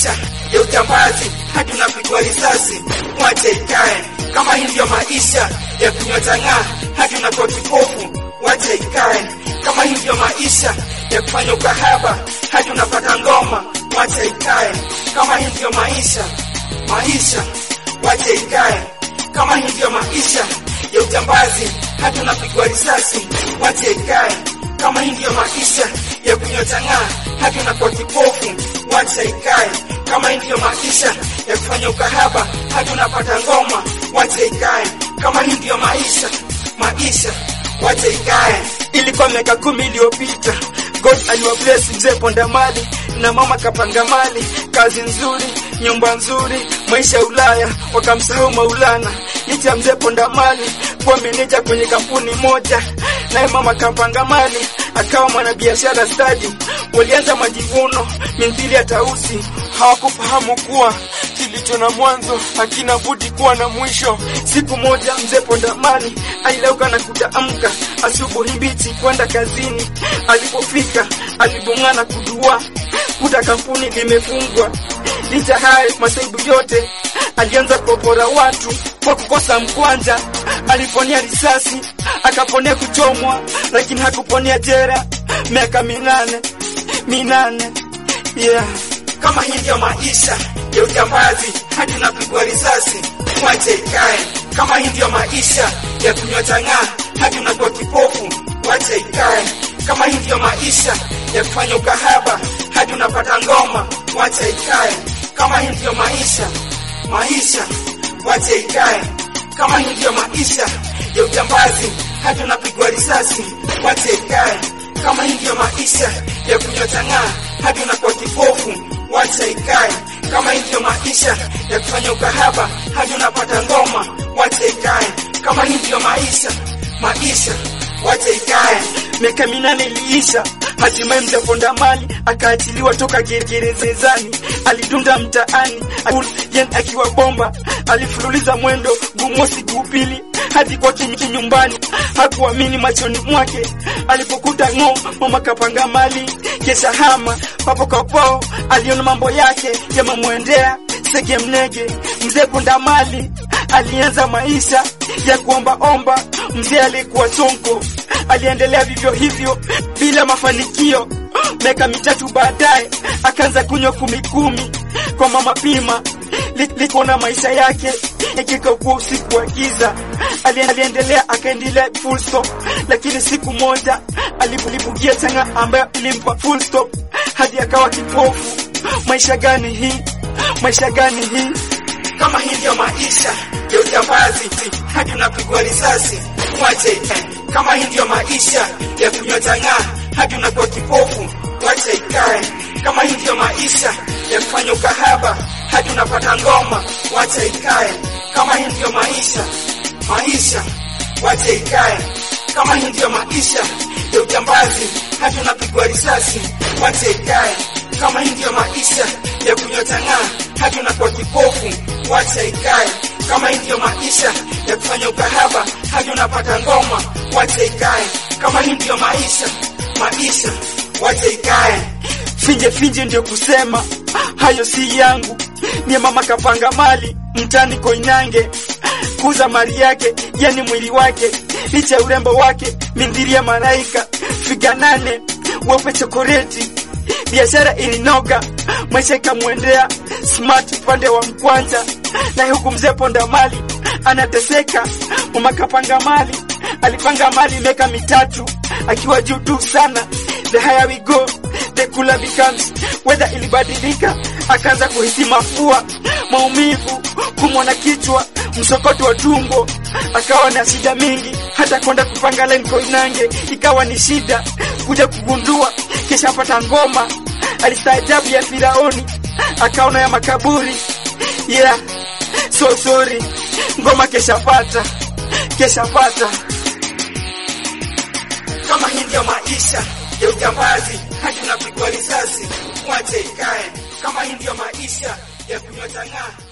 maisha ya ujambazi hadi unapigwa risasi, mwache ikae. Kama hii ndio maisha ya kunywa chang'aa hadi unakuwa kipofu, wache ikae. Kama hii ndio maisha ya kufanya ukahaba hadi unapata ngoma, wache ikae. Kama hii ndio maisha maisha, wache ikae. Kama hii ndio maisha ya ujambazi hadi unapigwa risasi, wache ikae. Kama hii ndio maisha ya kunywa chang'aa hadi unakuwa kipofu, wacha ikae. Kama hii ndio maisha ya kufanya ukahaba hadi unapata ngoma, wacha ikae. Kama hii ndio maisha maisha, wacha ikae. Ilikuwa miaka kumi iliyopita, God aliwa bless mzee Ponda Mali na mama kapanga mali, kazi nzuri, nyumba nzuri, maisha ya Ulaya, wakamsahau Maulana. Licha ya mzee Ponda Mali kuwa meneja kwenye kampuni moja, naye mama kapanga mali akawa mwanabiashara stadi. Walianza majivuno mithili ya tausi, hawakufahamu kuwa kilicho na mwanzo hakina budi kuwa na mwisho. Siku moja mzee Ponda Mali alilauka na kutaamka asubuhi mbichi kwenda kazini. Alipofika alibong'ana kudua kuta kampuni limefungwa. Licha hayo masaibu yote, alianza kupora watu kwa kukosa mkwanja. Aliponea risasi, akaponea kuchomwa, lakini hakuponea jera. Miaka minane minane, yeah. Kama hii ndio maisha ya ujambazi hadi unapigwa risasi, mwache ikae. Kama hii ndio maisha ya kunywa chang'aa hadi unakuwa kipofu, wache ikae. Kama hii ndio maisha ya kufanya ukahaba hadi unapata ngoma, wache ikae. Kama hii ndio maisha maisha, wache ikae. Kama hii ndio maisha ya ujambazi hadi unapigwa risasi, wache ikae. Kama hii ndio maisha ya kunywa chang'aa hadi unakuwa kipofu, wacha ikae. Kama hii ndio maisha ya kufanya ukahaba hadi unapata ngoma, wacha ikae. Kama hii ndio maisha maisha, wacha ikae. Miaka minane iliisha, hatimaye mzee Ponda Mali akaachiliwa toka gerezani. Alidunda mtaani yen akiwa bomba, alifululiza mwendo gumosi guupili hadi kwa kinyi nyumbani. Hakuamini machoni mwake alipokuta ng'o mama kapanga mali kesha hama papo kwa pao. Aliona mambo yake yamemwendea sege mnege. Mzee Ponda Mali alianza maisha ya kuombaomba. Mzee alikuwa sonko, aliendelea vivyo hivyo bila mafanikio. Miaka mitatu baadaye akaanza kunywa kumi kumi kwa mama Pima. Likuona maisha yake ikikakuwa usiku wa giza, aliendelea akaendelea full stop, lakini siku moja alibugia changa ambayo ilimpa full stop hadi akawa kipofu. Maisha gani hii? Maisha gani hii? Kama hii ndio maisha ya ujambazi hadi unapigwa risasi, mwache. Kama hii ndio maisha ya kunywa chang'aa hadi unakuwa kipofu, wacha ikae. Kama hii ndio maisha ya kufanya ukahaba hadi unapata ngoma, wacha ikae. Kama hii ndio maisha maisha, wacha ikae. Kama hii ndio maisha ya ujambazi hadi unapigwa risasi, wacha ikae. Kama hii ndio maisha ya kunywa chang'aa hadi unakuwa kipofu, wacha ikae. Kama hii ndio maisha ya kufanya ukahaba hadi unapata ngoma, wacha ikae. Kama hii ndio maisha maisha, wacha ikae. Finje finje ndio kusema hayo si yangu, ni mama kapanga mali mtani Koinange kuza mali yake, yani mwili wake, licha ya urembo wake mindhiri ya malaika, figa nane weupe chokoleti, biashara ilinoga, maisha ikamwendea smart upande wa mkwanja, na huku mzee Ponda Mali anateseka. Mama kapanga mali alipanga mali miaka mitatu akiwa juu tu sana. The higher we go the cooler becomes. Weather ilibadilika, akaanza kuhisi mafua, maumivu, kumwa na kichwa, msokoto wa tumbo, akawa na shida mingi, hata kwenda kupanga line Koinange ikawa ni shida. Kuja kugundua kisha apata ngoma, alistaajabu ya Firaoni, akaona ya makaburi. Yeah, so sorry, ngoma keshapata, keshapata. Kama hii ndio maisha ya ujambazi hadi unapigwa risasi, mwache ikae. Kama hii ndio maisha ya kunywa chang'aa